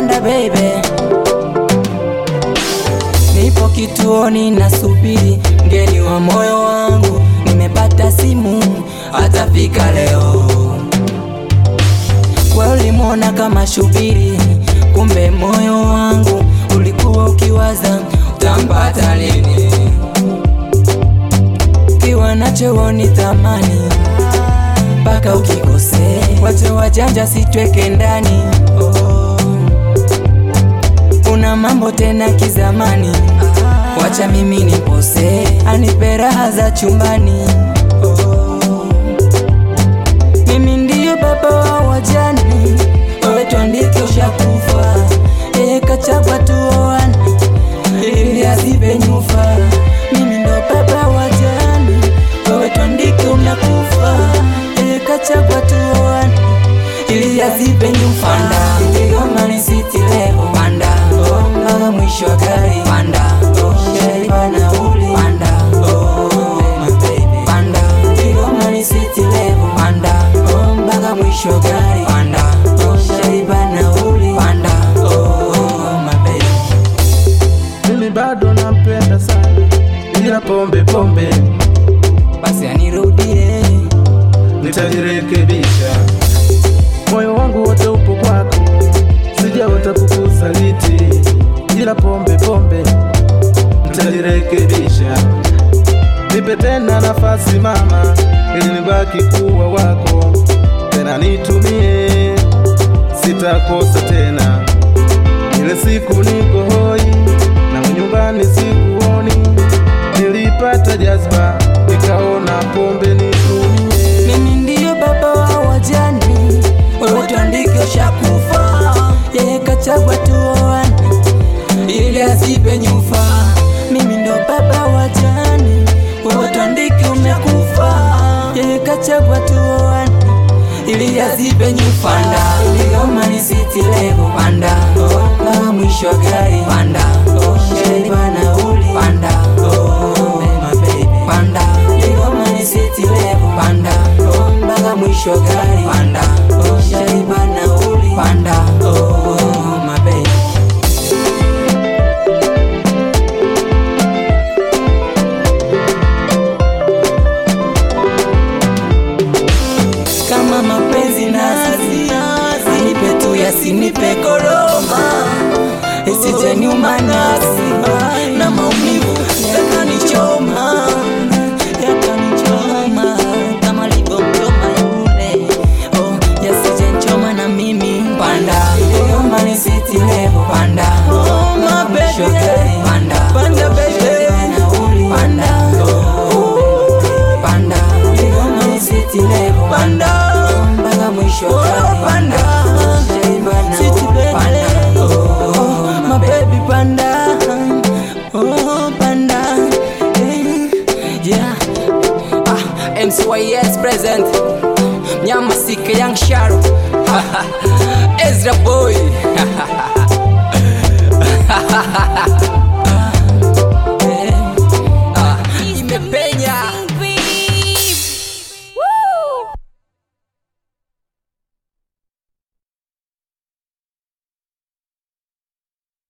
panda baby. Nipo kituoni nasubiri mgeni wa moyo wangu, nimepata simu atafika leo. Wewe ulimwona kama shubiri, kumbe moyo wangu ulikuwa ukiwaza utampata lini. Kiwa nacho woni thamani mpaka ukikosea, wache wajanja sitweke ndani oh. Una mambo tena kizamani, wacha mimi nipose, anipe raha za chumbani oh. Mimi ndiyo baba wa wajani, wewe tuandike ushakufa, yeye kachagua tuoane ili azibe nyufa. Mimi ndo baba wa wajani, wewe tuandike umekufa, yeye kachagua tuoane ili azibe nyufa. Panda Kigoma ni city leo, panda oh, mpaka mwisho wa gari, panda oh, shaiba nauli, panda oh, my baby, panda Kigoma ni city leo, panda oh, mpaka mwisho wa gari, panda oh, shaiba nauli, panda oh, my baby. mimi bado nampenda sana, ila pombe pombe basi anirudie nitajirekebisha. Moyo wangu wote upo kwako, sijaota kukusaliti, ila pombe pombe nitajirekebisha. Nipe tena nafasi mama, ili nibaki kuwa wako, tena nitumie, sitakosa tena. Ile siku niko hoi na nyumbani sikuoni, nilipata jazba nikaona pombe nitumie. Mimi ndiyo baba wa wajani, wewe tuandike ushakufa, yeye kachagua tuoane ili azibe nyufa. Mimi ndo baba wa wajani, wewe tuandike umekufa, yeye kachagua tuoane ili azibe nyufa. Panda Kigoma ni city level, panda oh, mpaka mwisho wa gari, panda oh, shaiba nauli, panda oh, my baby, panda Kigoma ni city level, panda oh, mpaka mwisho wa gari, panda oh, shaiba nauli, panda oh, my baby. kama mapenzi nazi anipe tu yasinipe koroma isije nyuma nasi na maumivu yakanichoma yakanichoma kama livyomchoma yule oh, yasije nchoma na mimi panda Kigoma ni city level panda oh, my baby panda panda baby panda oh, panda Kigoma ni city level panda mpaka mwisho wa panda city panda oh, my baby panda oh panda eh, yeah ah MCYS present Nyama sika young Sharo